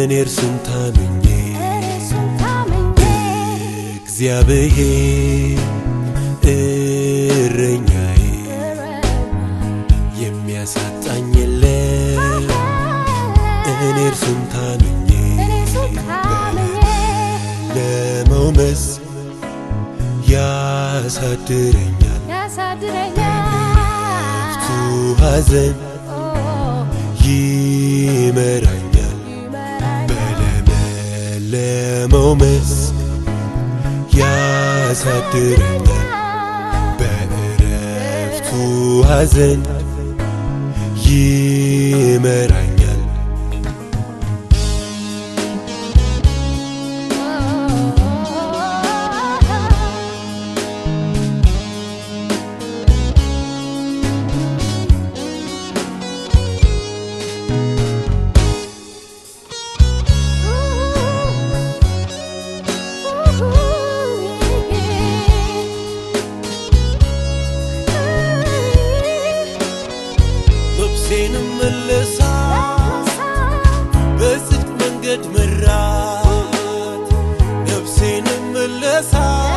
እኔ እርሱን ታምኜ እርሱን ታምኜ እግዚአብሔር እረኛዬ የሚያሳጣኝ የለም እኔ እርሱን ታምኜ እርሱን ታምኜ ለመውመስ ያሳድረኛል ያሳድረኛል ቱ ሐዘን ኦ ይመራኛል ይመራኛል በለመለመው መስክ ያሳድረኛል በእረፍቱ ሐዘን ይመራኛል ልብሴንም መለሳ በጽድቅ መንገድ መራት ነፍሴንም መለሳ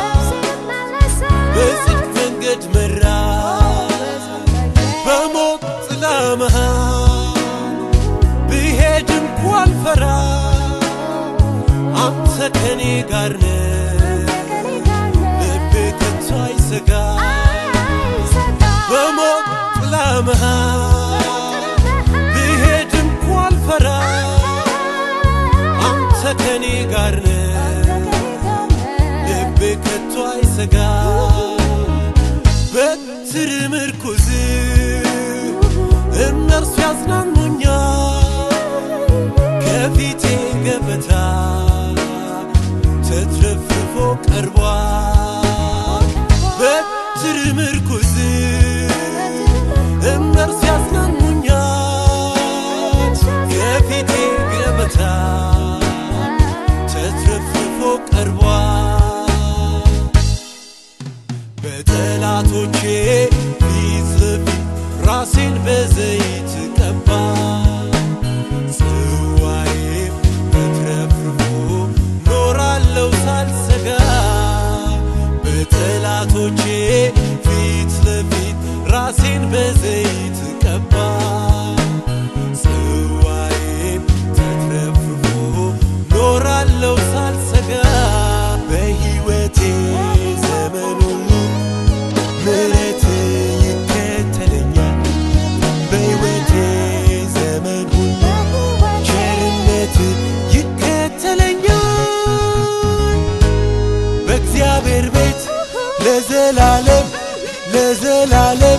በጽድቅ መንገድ መራት በሞት ጥላ መሃል ብሄድ እንኳን ፈራ አንተ ከኔ ጋር ነህ ልቤ ከቶ አይሰጋ በሞት ጥላ መሃል ብሄድ እንኳን ፈራ አንተ ከኔ ጋር ነህ ልቤ ከቶ አይሰጋ በትር ምርኩዝ እነርሱ ያጽናኑኛል ከፊቴ ገበታ ተትረፍርፎ ቀርቧል በትር ምርኩዝ እነርሱ ያጽናኑኛል ከፊቴ ገበታ ተትረፍርፎ ቀርቧል በጠላቶቼ ፊት ለፊት ራሴን በዘይት ቀባ ጽዋዬም ተትረፍርፎ ኖራለው ሳልሰጋ በጠላቶቼ ፊት ለፊት ራሴን በዘይት ቀባ ጽዋዬም ተትረፍርፎ ኖራለው ሳልሰጋ በሕይወቴ ዘመን ሁሉ ምሕረት ይከተለኛል በሕይወቴ ዘመን ሁሉ ቸርነት ይከተለኛል በእግዚአብሔር ቤት ለዘላለም ለዘላለም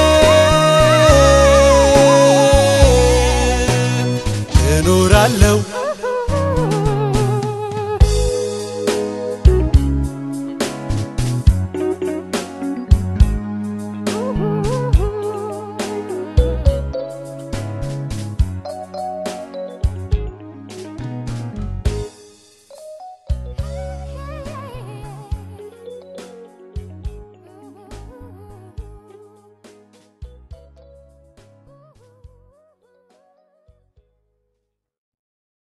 ለዘላለም እኖራለሁ